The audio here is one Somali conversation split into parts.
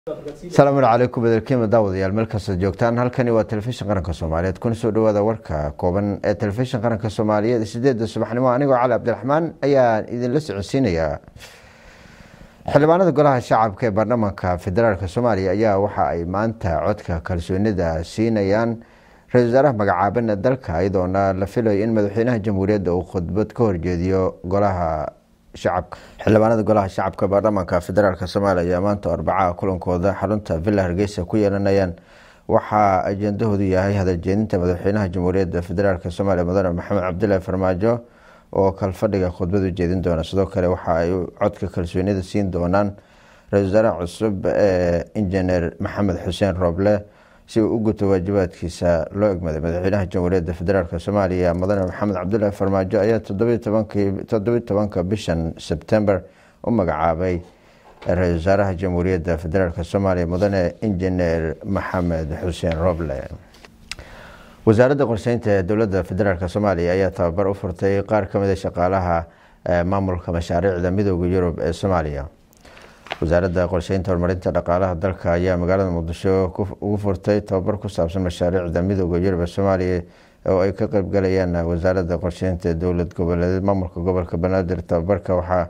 asalaamu calaykum badelkiima daawadayaal meel kastaad joogtaan halkani waa telefishin qaranka soomaaliyeed kuna soo dhawaada warka kooban ee telefishin qaranka soomaaliyeed sideeda subaxnimo anigoo cali cabdiraxmaan ayaa idinla socodsiinayaa xildhibaanada golaha shacabka ee baarlamaanka federaalk soomaaliya ayaa waxa ay maanta codka kalsoonida siinayaan ra-isul wasaaraha magacaabana dalka iyadoona la filayo in madaxweynaha jamhuuriyadda uu khudbad ka horjeediyo golaha shacabka xildhibaanada golaha shacabka baarlamaanka federaalk soomaaliya ayaa maanta arbacaha kulankooda xarunta villa hargeysa ku yeelanayaan waxaa ajendahoodu yahay hadaljeedinta madaxweynaha jamhuuriyadda federaalk soomaaliya mudane maxamed cabdilaahi farmaajo oo kalfadhiga khudbad u jeedin doona sidoo kale waxa ay codka kalsoonida siin doonaan ra-isul wasaaraha cusub ee injineer maxamed xuseen rooble si uu u guto waajibaadkiisa loo egmaday madaxweynaha jamhuuriyadda federaalk soomaaliya mudane maxamed cabdulaahi farmaajo ayaa toddobiyi tobanka bishan sebtember u magacaabay ra-isul wasaaraha jamhuuriyadda federaalk soomaaliya mudane injineer maxamed xuseen roble wasaaradda qorsheynta ee dowladda federaalk soomaaliya ayaa tababar u furtay qaar kamid a shaqaalaha maamulka mashaariicda midooda yurub ee soomaaliya wasaaradda qorsheynta horumarinta dhaqaalaha dalka ayaa magaalada muqdisho ugu furtay tababar ku saabsan mashaariicda midooda yurub ee soomaaliya oo ay ka qeybgalayaan wasaaradda qorsheynta ee dowlad goboleed maamulka gobolka banaadir tababarka waxa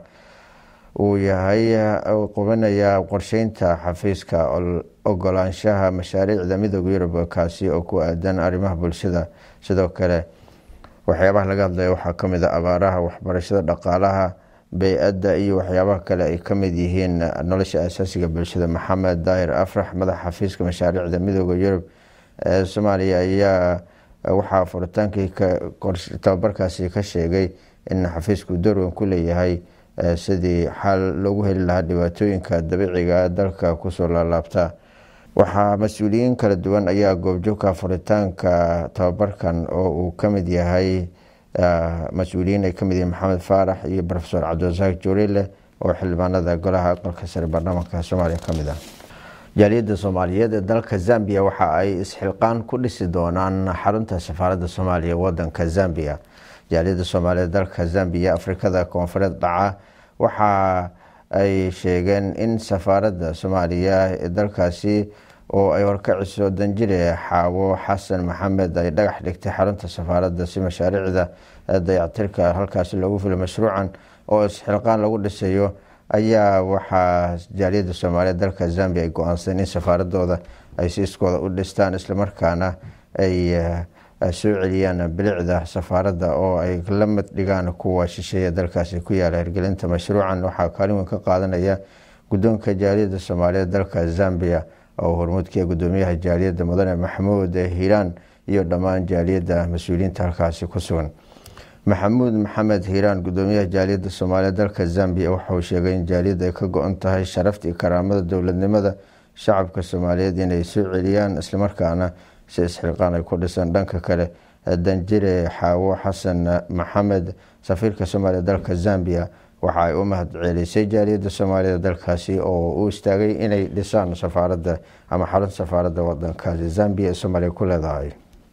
uu yahay qubinayaa qorsheynta xafiiska ogolaanshaha mashaariicda midooda yurub kaasi oo ku aadan arrimaha bulshada sidoo kale waxyaabaha laga hadlaya waxaa kamid a abaaraha waxbarashada dhaqaalaha bey-adda iyo waxyaabaha kale ay kamid yihiin nolosha asaasiga bulshada maxamed daahir afrax madaxa xafiiska mashaariicda midooda yurub ee soomaaliya ayaa waxaa furitaankii tababarkaasi ka sheegay in xafiisku doorwan ku leeyahay sidii xal loogu heli lahaa dhibaatooyinka dabiiciga dalka kusoo laalaabta waxaa mas-uuliyiin kala duwan ayaa goobjoogka furitaanka tababarkan oo uu kamid yahay mas-uuliyiin ay kamid yihiin maxamed faarax iyo rofesor cabdirasaaq juurile oo xildhibaanada golaha aqalka sare baarlamaanka soomaaliya kamid ah jaaliyadda soomaaliyeed ee dalka zambia waxa ay isxilqaan ku dhisi doonaan xarunta safaaradda soomaaliya wadanka zambia jaaliyadda soomaaliyeed dalka zambia afrikada koonfureed dhaca waxa ay sheegeen in safaaradda soomaaliya ee dalkaasi oo ay horkaciso danjire xaawo xasan maxamed ay dhagax dhigtay xarunta safaaradda si mashaariicda dayactirka halkaasi loogu filo mashruucan oo isxilqaan lagu dhisayo ayaa waxaa jaaliyadda soomaaliyeed dalka zambia ay go-aansadeen in safaaradooda ay si iskooda u dhistaan islamarkaana ay soo celiyaan bilicda safaaradda oo ay la mid dhigaan kuwa shisheeya dalkaasi ku yaala hirgelinta mashruucan waxaa kaalin weyn ka qaadanaya guddoonka jaaliyadda soomaaliyeed dalka zambia oo hormuudkii gudoomiyaha jaaliyadda mudane maxamuud hiiraan iyo dhammaan jaaliyadda mas-uuliyiinta halkaasi ku sugan maxamuud maxamed hiiraan gudoomiyaha jaaliyadda soomaaliyeed dalka zambia waxauu sheegay in jaaliyadda ay ka go-on tahay sharafta iyo karaamada dowladnimada shacabka soomaaliyeed inay soo celiyaan islamarkaana si isxilqaan ay ku dhisan dhanka kale danjire xaawo xasan maxamed safiirka soomaaliya dalka zambia waxa ay u mahad ceelisay jaaliyadda soomaaliyeed dalkaasi oo u istaagay inay dhisaan safaaradda ama xarunta safaaradda wadankaasi zambia ee soomaaliya ku leedahay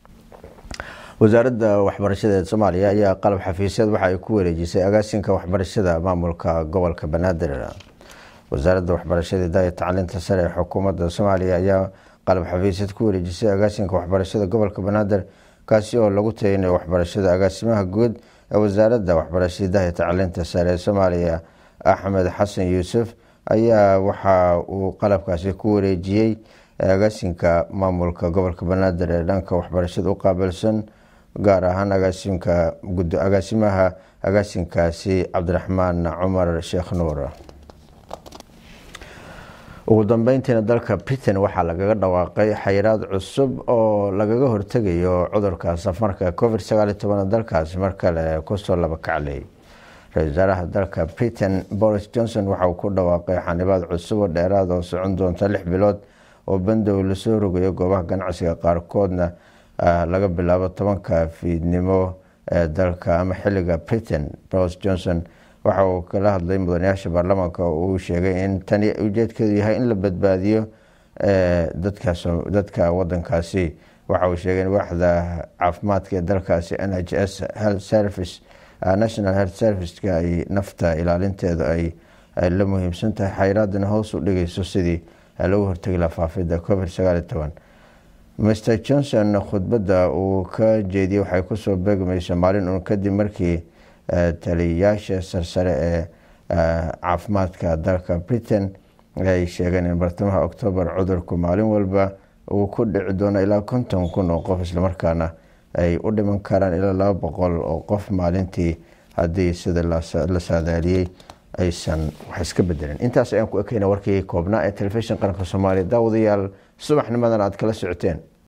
wasaaradda waxbarashada ee soomaaliya ayaa qalab xafiisyad waxa ay ku wareejisay agaasinka waxbarashada maamulka gobolka banaadir wasaaradda waxbarashada daaya tacliinta sare ee xukuumadda soomaaliya ayaa qalab xafiisyad ku wareejisay agaasinka waxbarashada gobolka banaadir kaasi oo lagu tayinayo waxbarashada agaasimaha guud ee wasaaradda waxbarashada daaya tacliinta sare ee soomaaliya axmed xasan yuusuf ayaa waxa uu qalabkaasi ku wareejiyey agaasinka maamulka gobolka banaadir ee dhanka waxbarashada u qaabilsan gaar ahaan agaasimka agaasimaha agaasinkaasi cabdiraxmaan cumar sheekh nuur ugu dambeyntiina dalka britain waxaa lagaga dhawaaqay xayiraad cusub oo lagaga hortegayo cudurka safarka covid sagaal iyo toban dalkaasi mar kale kusoo laba kaclay ra-isul wasaaraha dalka britain boris johnson waxa uu ku dhawaaqay xanibaad cusub oo dheeraad oo socon doonta lix bilood oo bandow lasoo rogayo goobaha ganacsiga qaarkoodna laga bilaabo tobanka fiidnimo ee dalka ama xiliga britain boris johnson waxa uu kala hadlay mudanayaasha baarlamaanka oo uu sheegay in tani ujeedkeedu yahay in la badbaadiyo dadka wadankaasi waxa uu sheegay in waaxda caafimaadka ee dalkaasi n h s health service national health serviceka ay nafta ilaalinteeda ay la muhiimsan tahay xayraadana hoos u dhigayso sidii lagu hortegi laha faafida covid sagaaliyo toban master johnson khudbadda uu ka jeediyey waxay kusoo beegmaysa maalin uun kadib markii taliyayaasha sarsare ee caafimaadka dalka britain ay sheegeen in bartamaha octoobar cudurku maalin walba uu ku dhici doono ilaa konton kun oo qof islamarkaana ay u dhiman karaan ilaa laba boqol oo qof maalintii haddii sida la saadaaliyey aysan wax iska bedelin intaas ayaan ku ekeyna warkii koobnaa ee telefishin qaranka soomaaliya daawadayaal subaxnimadan aad kala socoteen